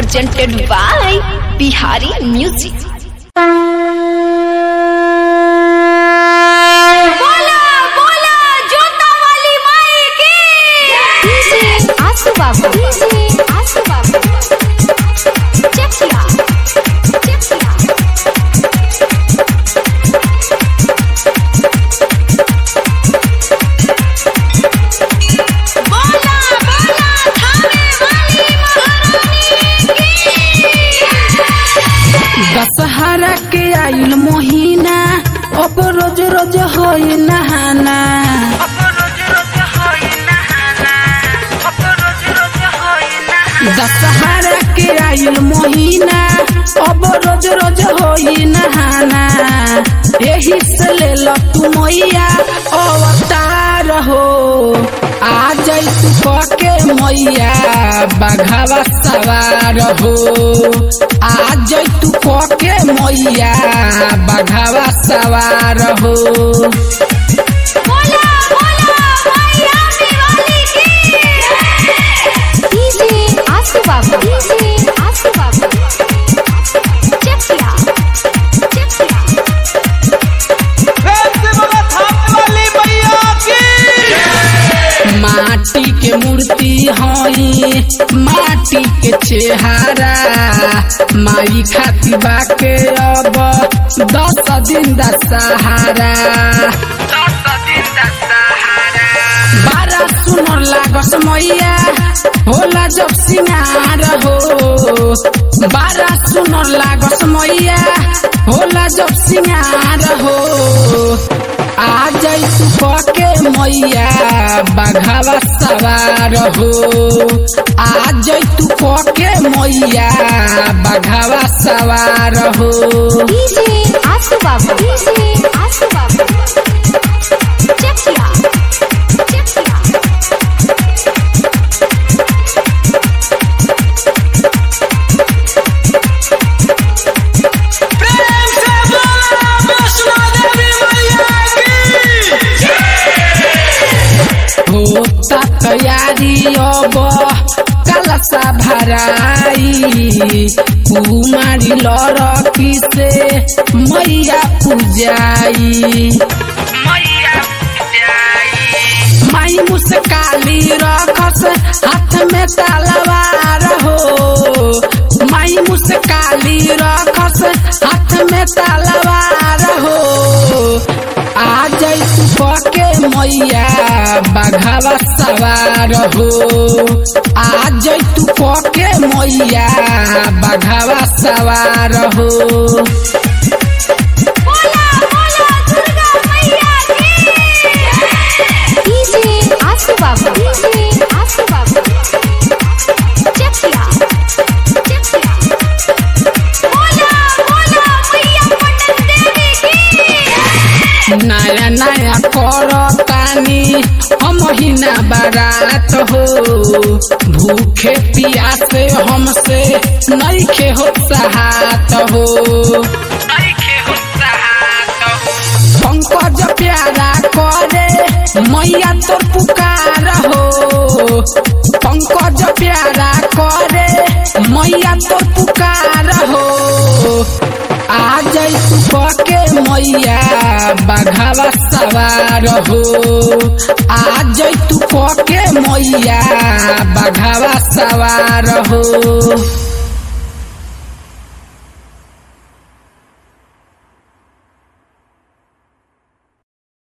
presented by Bihari Music. बोला बोला जोता वाली माई की डीजे आसू बाबू डीजे आसू बाबू चकिया चकिया बोला बोला थाने वाली महारानी दशहरा के आइल महीना अब रोज रोज होई नहाना दशहरा के आइल महीना अब रोज रोज होई नहाना यही से ले लो तू मैया अवतार हो आ जाई तू के मैया बघावा सवार हो आ जाई तू के मैया बघावा सवार हो बोला बोला मैया वाली की डीजे आसू बाबू डीजे आसू बाबू चकिया चकिया माटी के मूर्ति हई माटी के चेहरा माई खाती बाके अब दस दिन दशहरा बारह सुनर लागस मैया होला जब सिंगार हो बारह सुनर लागस मैया होला जब सिंगार हो आ जाई तू के मैया बघावा सवार हो आ जाई तू के मैया बघावा सवार हो डीजे आसू बाबू डीजे आसू बाबू चकिया चकिया होता तैयारी अब कलसा भराई कुमारी लड़की से मैया पूजाई माई मुस्काली रखस हाथ में तलवार हो माई मुस्काली रखस हाथ में तलवार हो आ जाई तू के मैया बघावा सवार हो आ जाई तू के मैया बघावा सवार हो बोला बोला दुर्गा मैया की डीजे आसू बाबू डीजे आसू बाबू चकिया चकिया बोला बोला मैया पटन देवी की नया नया करतानी हम हिना बारात हो भूखे पियासे हमसे नईखे हो सहात हो पंकज प्यारा करे मैया तोर पुकार हो पंकज प्यारा करे मैया तोर पुकार हो आ जाई तू के मैया बघावा सवार हो आ जाई तू के मैया बघावा सवार हो